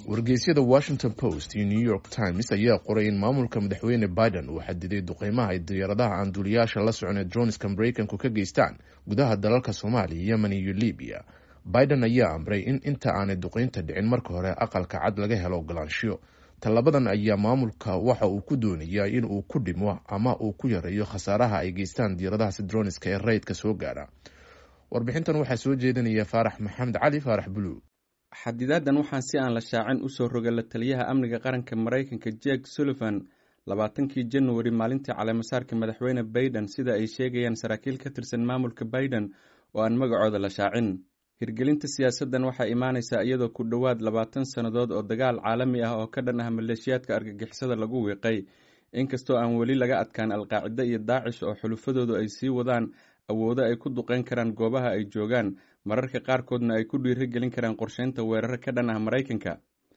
wargeysyada washington post iyo new york times ayaa qoray in maamulka madaxweyne biden uu xadiday duqeymaha ay diyaaradaha aan duuliyaasha la soconee droniska mareykanku ka geystaan gudaha dalalka soomaaliya yemen iyo libiya biden ayaa amray in inta aanay duqeynta dhicin marka hore aqalka cad laga helo ogolaanshiyo tallabadan ayaa maamulka waxa uu ku doonayaa in uu ku dhimo ama uu ku yareeyo khasaaraha ay geystaan diyaaradahaasi droniska ee rayidka soo gaara warbixintan waxaa soo jeedinaya faarax maxamed cali faarax buluug xadidaadan waxaa si aan la shaacin usoo roga la taliyaha amniga qaranka maraykanka jek sullivan labaatankii januari maalintii caleemasaarka madaxweyne baiden sida ay sheegayaan saraakiil ka tirsan maamulka baiden oo aan magacooda la shaacin hirgelinta siyaasaddan waxaa imaanaysaa iyadoo ku dhowaad labaatan sannadood oo dagaal caalami ah oo ka dhan ah maleeshiyaadka argagixisada lagu wiiqay inkastoo aan weli laga adkaan alqaacida iyo daacish oo xulufadoodu ay sii wadaan awoodo ay ku duqeyn karaan goobaha ay joogaan mararka qaarkoodna ay ku dhiirigelin karaan qorsheynta weeraro ka dhan ah maraykanka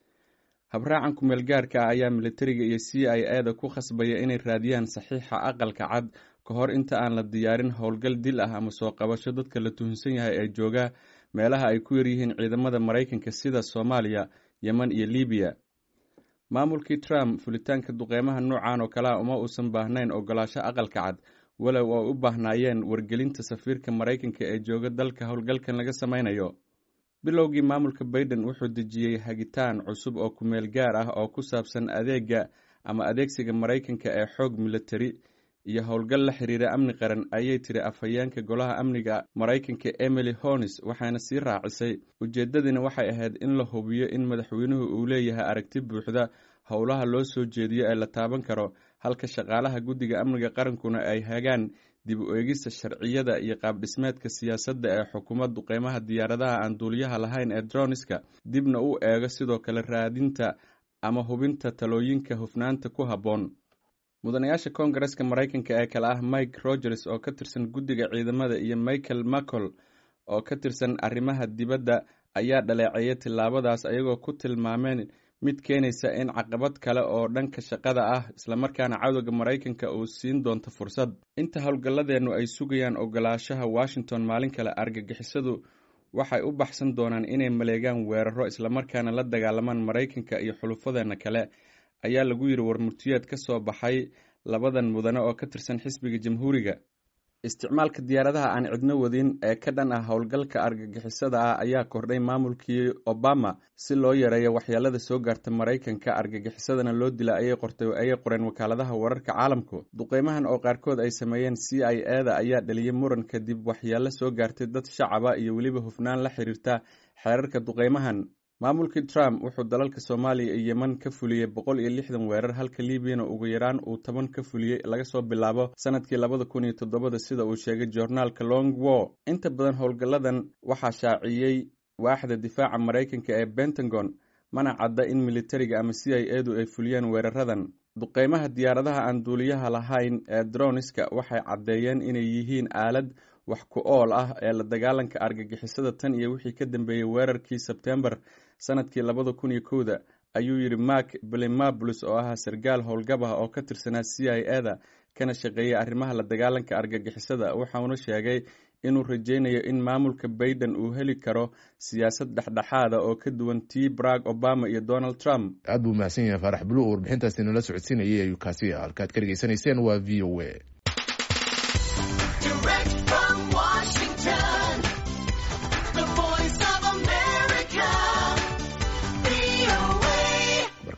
habraacan kumeel gaarka ah ayaa militariga iyo c i a da ku khasbaya inay raadiyaan saxiixa aqalka cad ka hor inta aan la diyaarin howlgal dil ah ama soo qabasho dadka la tuhunsan yahay ee jooga meelaha ay ku yaryihiin ciidamada maraykanka sida soomaaliya yemen iyo libiya maamulkii trump fulitaanka duqeymaha noocan oo kalea uma uusan baahnayn ogolaasho aqalka cad walow ay u baahnaayeen wargelinta safiirka maraykanka ee jooga dalka howlgalkan laga sameynayo bilowgii maamulka baiden wuxuu dejiyey hagitaan cusub oo kumeel gaar ah oo ku saabsan adeega ama adeegsiga maraykanka ee xoog militari iyo howlgal la xiriira amni qaran ayay tiri afhayeenka golaha amniga maraykanka emily honis waxaana sii raacisay ujeeddadina waxay ahayd in la hubiyo in madaxweynuhu uu leeyahay aragti buuxda howlaha loo soo jeediyo ee la taaban karo halka shaqaalaha guddiga amniga qarankuna ay hagaan dib u eegista sharciyada iyo qaabdhismeedka siyaasadda ee xukuumad duqeymaha diyaaradaha aan duuliyaha lahayn ee droniska dibna u eego sidoo kale raadinta ama hubinta talooyinka hufnaanta ku habboon mudanayaasha koongareska maraykanka ee kale ah mike rogers oo ka tirsan guddiga ciidamada iyo michael macol oo ka tirsan arrimaha dibadda ayaa dhaleeceeyay tillaabadaas ayagoo ku tilmaameen mid keenaysa in caqabad kale oo dhanka shaqada ah islamarkaana cadowga maraykanka uu siin doonto fursad inta howlgalladeennu ay sugayaan ogolaashaha washington maalin kale argagixisadu waxay u baxsan doonaan inay maleegaan weeraro islamarkaana la dagaalamaan maraykanka iyo xulufadeenna kale ayaa lagu yidhi warmurtiyeed ka soo baxay labadan mudane oo ka tirsan xisbiga jamhuuriga isticmaalka diyaaradaha aan cidno wadin ee ka dhan ah howlgalka argagixisada ah ayaa kordhay maamulkii obama si loo yareeyo waxyeelada soo gaarta maraykanka argagixisadana loo dila ayay qortay ayay qoreen wakaaladaha wararka caalamku duqeymahan oo qaarkood ay sameeyeen c i a da ayaa dhaliyay muran kadib waxyeelo soo gaartay dad shacaba iyo weliba hufnaan la xiriirta xeerarka duqeymahan maamulkii trump wuxuu dalalka soomaaliya iyo yemen ka fuliyey boqol iyo lixdan weerar halka liibiyana ugu yaraan uu toban ka fuliyey laga soo bilaabo sanadkii labada kun iyo toddobada sida uu sheegay joornaalka long war inta badan howlgalladan waxaa shaaciyey waaxda difaaca maraykanka ee pentagon mana cadda in militariga ama c i a du ay fuliyeen weeraradan duqeymaha diyaaradaha aan duuliyaha lahayn ee droniska waxay caddeeyeen inay yihiin aalad wax ku ool ah ee la dagaalanka argagixisada tan iyo wixii ka dambeeyey weerarkii sebtembar sanadkii labada kun iyo kowda ayuu yidhi mark belimabulus oo ahaa sarkaal howlgab ah oo ka tirsanaa c i a da kana shaqeeyay arrimaha la dagaalanka argagixisada waxauna sheegay inuu rajeynayo in maamulka baiden uu heli karo siyaasad dhexdhexaada oo ka duwan tii barag obama iyo donald trump aad buu mahadsan yahay faarax bulu oo warbixintaasi nala socodsiinayay ayuu kaasi halkaad ka dhegeysanayseen waa v o a